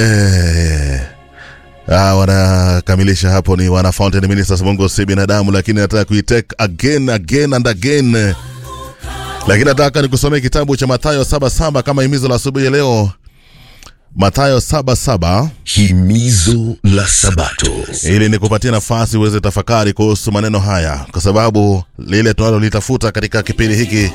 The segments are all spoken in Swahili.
eh, ah, wanakamilisha hapo ni wana Fountain Ministers, Mungu si binadamu, lakini nataka kuitake again again and again, lakini nataka nikusomee kitabu cha Mathayo saba saba kama himizo la asubuhi ya leo. Mathayo saba saba Himizo la Sabato. ili nikupatie nafasi uweze tafakari kuhusu maneno haya, kwa sababu lile tunalolitafuta katika kipindi hiki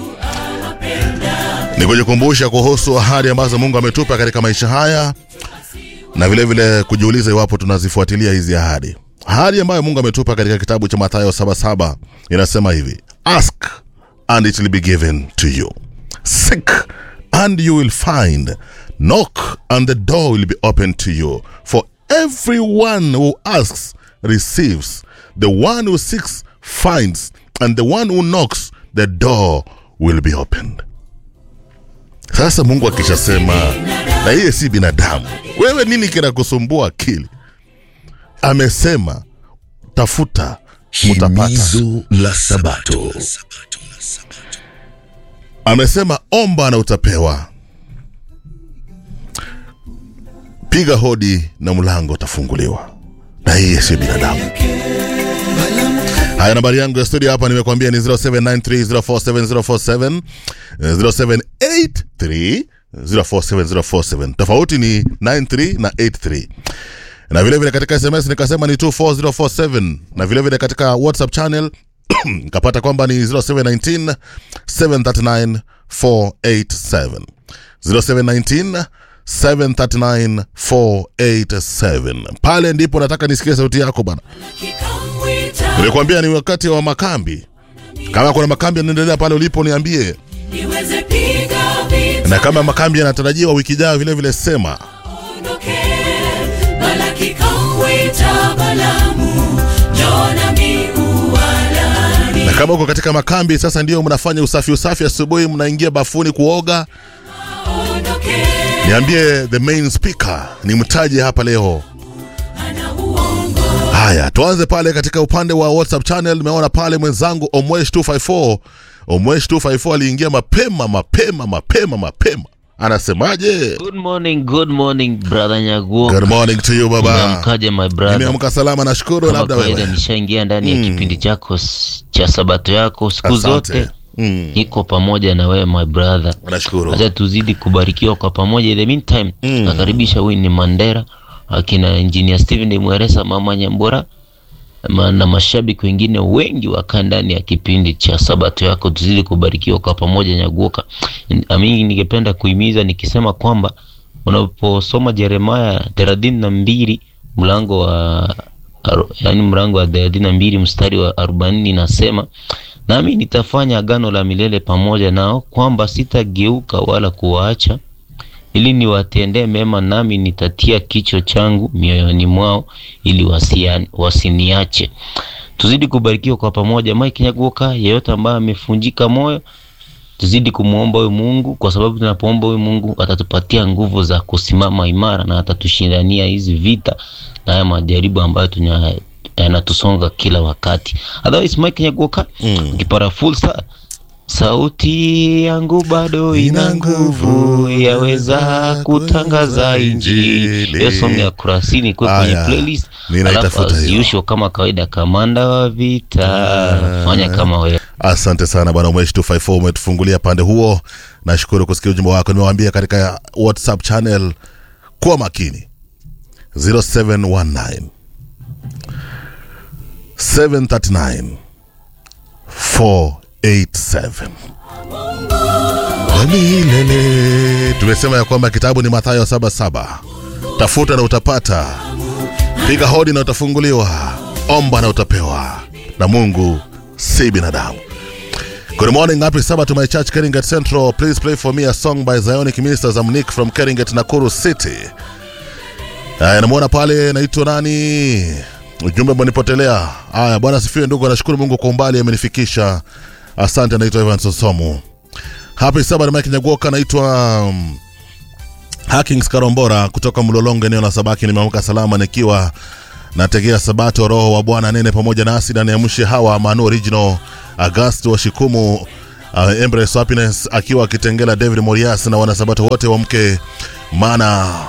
ni kujikumbusha kuhusu ahadi ambazo Mungu ametupa katika maisha haya, na vile vile kujiuliza iwapo tunazifuatilia hizi ahadi. Ahadi ambayo Mungu ametupa katika kitabu cha Mathayo 77 inasema hivi: ask and it will be given to you, seek and you will find, knock and the door will be opened to you. For everyone who asks receives, the one who seeks finds, and the one who knocks the door will be opened. Sasa Mungu akishasema, na yeye si binadamu, wewe nini kinakusumbua akili? Amesema tafuta, mutapata. Himizo la Sabato. Amesema omba na utapewa, piga hodi na mlango utafunguliwa, na yeye si binadamu. Haya, nambari yangu ya studio hapa nimekwambia ni 0793047047 eh, 0783047047. Tofauti ni 93 na 83 na vilevile vile katika sms nikasema ni 24047 na vilevile vile katika whatsapp channel nikapata kwamba ni 0719 739 487 0719 739 487 pale ndipo nataka nisikie sauti yako bana nimekuambia ni wakati wa makambi kama kuna makambi yanaendelea pale ulipo niambie niweze piga vita na kama makambi yanatarajiwa wiki ijayo vile vile sema ondoke Balaki kamwita Balamu Jona miualani na kama uko katika makambi sasa ndio mnafanya usafi usafi asubuhi mnaingia bafuni kuoga ondoke niambie the main speaker ni mtaje hapa leo ana uongo haya tuanze pale katika upande wa whatsapp channel nimeona pale mwenzangu omwesh 254 omwesh 254 aliingia mapema mapema mapema mapema anasemaje Good morning, good morning brother Nyaguo. good morning to you baba Umeamkaje my brother? nimeamka salama nashukuru Kama labda kawaida wewe nishaingia ndani ya Mm. kipindi chako s- cha sabato yako siku Asante. zote Mm, niko pamoja na wewe my brother. nashukuru Acha tuzidi kubarikiwa kwa pamoja. In the meantime, Mm. nakaribisha Winnie Mandera, akina engineer Steven Mweresa, mama Nyambura ma- na mashabiki wengine wengi wakaa ndani ya kipindi cha sabato yako, tuzidi kubarikiwa kwa pamoja. Nyaguoka, mimi ningependa kuhimiza nikisema kwamba unaposoma Yeremaya thelathini na mbili mlango wa aru- yaani mlango wa thelathini na mbili mstari wa arobaini inasema nami nitafanya agano la milele pamoja nao kwamba sitageuka wala kuwaacha ili niwatendee mema, nami nitatia kicho changu mioyoni mwao ili wasia- wasiniache. Tuzidi kubarikiwa kwa pamoja. Mike Nyaguoka, yeyote ambaye amefunjika moyo, tuzidi kumwomba huyu Mungu, kwa sababu tunapoomba huyu Mungu atatupatia nguvu za kusimama imara na atatushindania hizi vita na haya majaribu ambayo tunya yanatusonga kila wakati. Otherwise, Mike Nyaguoka, Mm. ukipata fursa Sauti yangu bado ina nguvu, yaweza kutangaza injili. Hiyo song ya kurasini kwa kwenye Aya, playlist. ninaitafuta Alafu as hiyo. usual kama kawaida, kamanda wa vita, fanya kama wewe. asante sana bwana mwesh 254 umetufungulia pande huo nashukuru kusikia ujumbe wako nimewaambia katika whatsapp channel kuwa makini 0719 739 487 Milele. tumesema ya kwamba kitabu ni mathayo 77 tafuta na utapata piga hodi na utafunguliwa omba na utapewa na mungu si binadamu Good morning, happy Sabbath to my church, Keringet Central. Please play for me a song by Zionic Ministers. I'm Nick from Keringet, Nakuru City. Aya, namwona pale naitwa nani? Ujumbe umenipotelea. Aya, bwana sifiwe ndugu, nashukuru Mungu kwa umbali amenifikisha. Asante, naitwa Evans Osomu. Happy Sabbath Mike Nyagoka, naitwa um, Hakings Karombora kutoka Mlolongo, eneo la Sabaki. Nimeamka salama nikiwa nategea sabato roho wa bwana nene pamoja nasi ndani ya mshi hawa manu original agast wa shikumu uh, embrace happiness akiwa akitengela david morias na wanasabato wote wa mke maana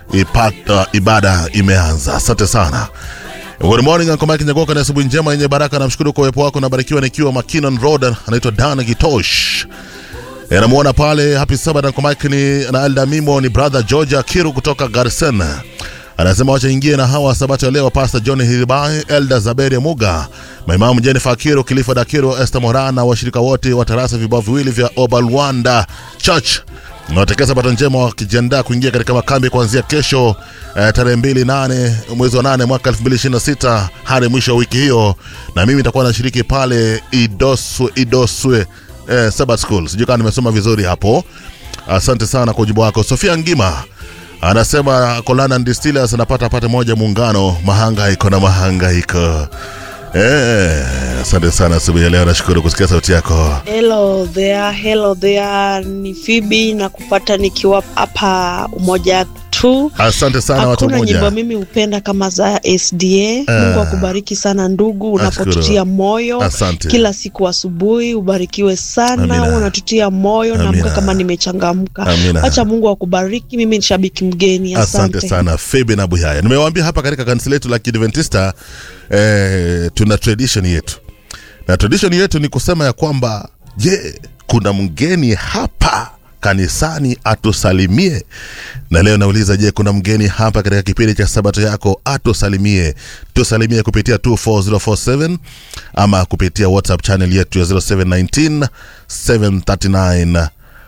ipata ibada imeanza. Asante sana. Good morning Uncle Mike Nyagoka, na asubuhi njema yenye baraka. Namshukuru kwa uwepo wako, nabarikiwa nikiwa Makinon Road. Anaitwa Dan Gitosh. Eh, namuona pale happy Sabbath Uncle Mike ni na Elda Mimo ni brother Georgia Kiru kutoka Garsen. Anasema wacha ingie na hawa sabato ya leo Pastor John Hilibai, Elda Zaberi Muga, maimamu Jennifer Kiru, Kilifa Dakiru, Esther Morana, washirika wote wa tarasa vibao viwili vya Obalwanda Church nawatakia sabato njema wakijiandaa kuingia katika makambi kuanzia kesho eh, tarehe mbili nane mwezi wa nane mwaka 2026 hadi mwisho wa wiki hiyo, na mimi nitakuwa nashiriki pale Idoswe, Idoswe eh, Sabbath School. Sijui kama nimesoma vizuri hapo. Asante sana kwa ujibu wako. Sofia Ngima anasema Kolana Distillers anapata pate moja muungano, mahangaiko na mahangaiko. Eh, asante sana asubuhi ya leo, nashukuru kusikia sauti yako. Hello there, hello there, ni Phoebe na kupata nikiwa hapa Umoja tu. Asante sana watu Hakuna nyimbo moja. mimi hupenda kama za SDA. Mungu akubariki sana ndugu, unapotutia moyo Asante. kila siku asubuhi. Ubarikiwe sana, Amina. unatutia moyo Amina. naamka kama nimechangamka. Amina. Acha Mungu akubariki. Mimi ni shabiki mgeni, asante, Asante sana Febe na Buyaya. Nimewaambia hapa katika kanisa letu la Kiadventista eh, tuna tradition yetu, na tradition yetu ni kusema ya kwamba je, kuna mgeni hapa kanisani atusalimie. Na leo nauliza, je, kuna mgeni hapa katika kipindi cha sabato yako atusalimie? Tusalimie kupitia 24047 ama kupitia WhatsApp channel yetu ya 0719 739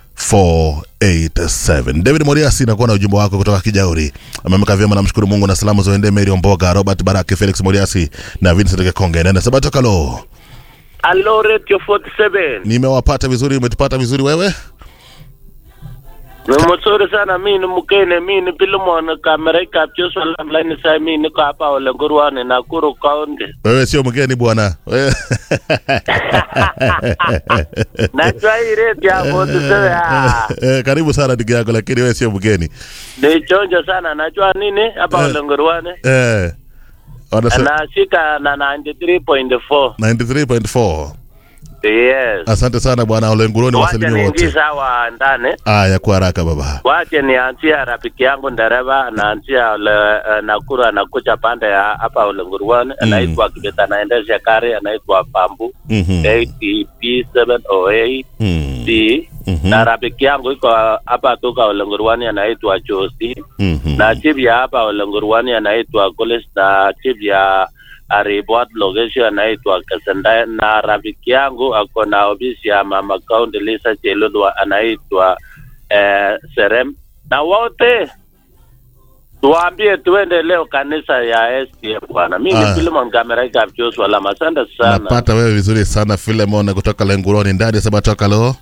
487 David Moriasi nakuwa na ujumbe wako kutoka Kijauri. Amemka vyema, namshukuru Mungu na salamu zoende Mary Omboga, Robert Baraki, Felix Moriasi na Vincent Kekonge. Nenda Sabato Kalo, Hello Radio 47. nimewapata vizuri, umetupata vizuri wewe? Ni mzuri sana mi ni mkene mi ni Pilimon kamera kapcho salam line sai mi ni hapa ole Ngurwani Nakuru County. Wewe sio mgeni bwana. Wewe- Najua hii radio ya 47 ah, Eh, karibu sana ndugu yako, lakini wewe sio mgeni ni chonjo sana najua nini hapa Eh. ole Ngurwani. eh, wanasema Nashika na 93.4. 93.4. Yes. Asante sana bwana Olenguroni, Wache wasalimie wote. niingiza hawa ndani. Aya, kwa haraka baba. Wache nianzia rafiki yangu dereva anaanzia ole uh, Nakuru anakuja pande ya hapa ole Ngurwani anaitwa Kibeta anaendesha gari anaitwa Pambu Mhm. ATP 708 Mhm. D Mhm. na rafiki yangu iko hapa toka Olengurwani anaitwa Josi Mhm. na chief ya hapa Olengurwani anaitwa College na chief ya Aribwat location anaitwa Kasanda na rafiki yangu ako na ofisi ya mama county Lisa Chelodwa anaitwa eh, Serem na wote tuwaambie tuende leo kanisa ya STF bwana. Mimi Ah. ni Philemon Kamera Kapchos wala asante sana. napata wewe vizuri sana Filemon kutoka Lenguroni ndani ya Sabato Kalo.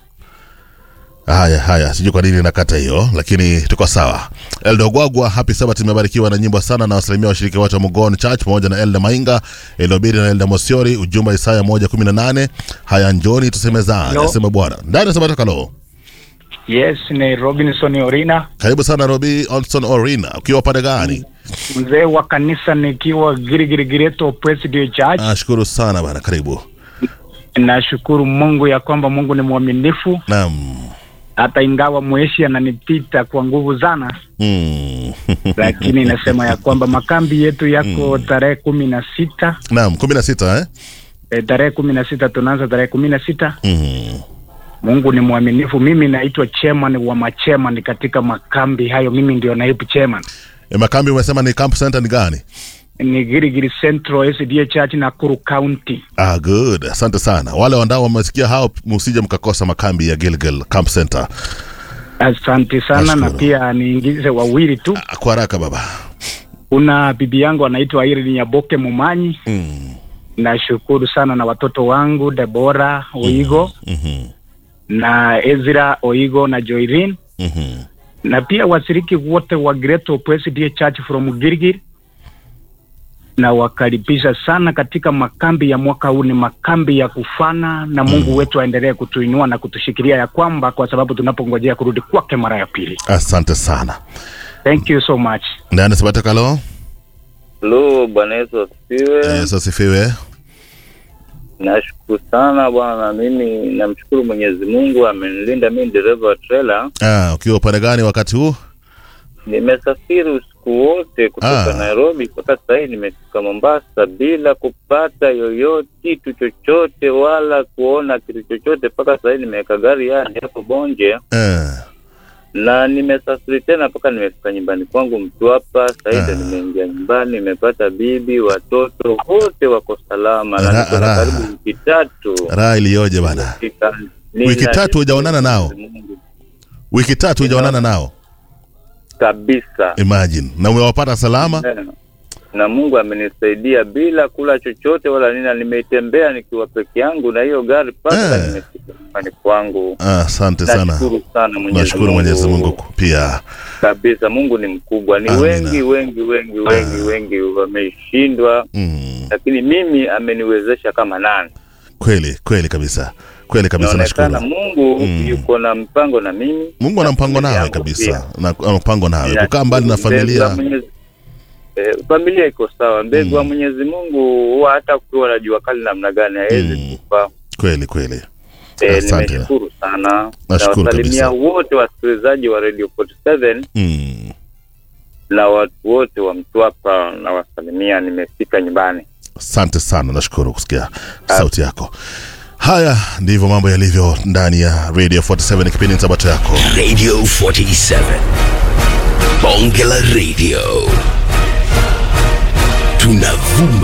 Haya haya, sijui kwa nini nakata hiyo, lakini tuko sawa. Eldo Gwagwa, happy Sabbath, imebarikiwa na nyimbo sana na wasalimia washiriki wote wa Mugon Church pamoja na Elda Mainga, Elobiri na Elda Mosiori, ujumbe Isaya 118. Haya, njoni tusemezane, Yo. asema Bwana ndani ya Sabato Kalo. Yes, ni Robinson Orina, Karibu sana Robi Olson Orina, ukiwa pande gani? mzee wa kanisa nikiwa Girigirigireto Presidio Church. Nashukuru sana bana, karibu. Nashukuru Mungu ya kwamba Mungu ni mwaminifu, Naam. hata ingawa mweshi ananipita kwa nguvu sana, Mm. lakini nasema ya kwamba makambi yetu yako tarehe kumi na sita Naam, 16 eh? e, tarehe kumi na sita tunaanza tarehe kumi na sita Mhm. Mungu ni mwaminifu. Mimi naitwa chairman wa machairman katika makambi hayo, mimi ndio naibu chairman. E, makambi umesema ni camp center ni gani? Ni Girigiri Central SDA Church Nakuru County. Ah, good. Asante sana. Wale wandao wamesikia hao, msije mkakosa makambi ya Gilgil Camp Center. Asante sana na Nashukuru. pia niingize wawili tu. Ah, Kwa haraka baba. Kuna bibi yangu anaitwa Irene Nyaboke Mumanyi. Mm. Nashukuru sana na watoto wangu Debora Oigo Mhm. na Ezra Oigo na Joirin Mhm. na pia washiriki wote wa Greater Presbyterian Church from Girigiri na wakaribisha sana katika makambi ya mwaka huu. Ni makambi ya kufana na Mungu wetu aendelee kutuinua na kutushikilia ya kwamba, kwa sababu tunapongojea kurudi kwake mara ya pili. Asante sana. Thank you so much. Ndani Sabato Kalo. Halo, Bwana Yesu asifiwe. Yesu asifiwe. Nashukuru sana bwana, mimi namshukuru Mwenyezi Mungu amenilinda mimi dereva wa trailer. Ah, ukiwa upande gani wakati huu? nimesafiri usiku wote kutoka Ah. Nairobi mpaka sasa hivi nimefika Mombasa bila kupata yoyote kitu chochote wala kuona kitu chochote mpaka sasa hivi nimeweka gari yani hapo Bonje eh, na nimesafiri tena mpaka nimefika nyumbani kwangu Mtwapa. Sasa hivi Ah. ndo nimeingia nyumbani, nimepata bibi, watoto wote wako salama, na Ra- niko na raha. karibu wiki tatu raha iliyoje bana Nimefika- Wiki tatu hujaonana nao? Mungu wiki tatu hujaonana nao kabisa imagine na umewapata salama Eh, na Mungu amenisaidia bila kula chochote wala nini, na nimetembea nikiwa peke yangu na hiyo gari mpaka Eh. nimefika nyumbani kwangu. Ah, asante sana Nashukuru sana Mwenyezi nashukuru mwenyezi mungu pia kabisa. Mungu ni mkubwa, ni Amina. wengi wengi wengi wengi Ah. wengi wameshindwa, mm, lakini mimi ameniwezesha kama nani. kweli kweli kabisa kweli kabisa Inaonekana nashukuru Mungu Mm. yuko na mpango na mimi. mungu ana mpango familia nawe yangu kabisa pia. na ana mpango nawe Ninashukuru kukaa mbali na mbegu familia ya Mwenyezi- Eh, familia iko sawa. Mbegu wa Mm. Mwenyezi Mungu huwa hata kukiwa na jua kali namna gani hawezi Mm. kufa. kweli kweli Eh, Asante. nimeshukuru sana. Nashukuru Nawasalimia kabisa. wote wasikilizaji wa Radio 47 mm. na watu wote wa Mtwapa nawasalimia, nimefika nyumbani. asante sana nashukuru kusikia sauti yako haya ndivyo mambo yalivyo ndani ya radio 47 kipindi ni sabato yako Radio 47. Bonge la Radio. Tunavuma.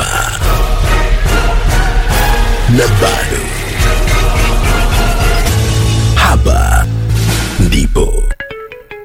Na bado. Hapa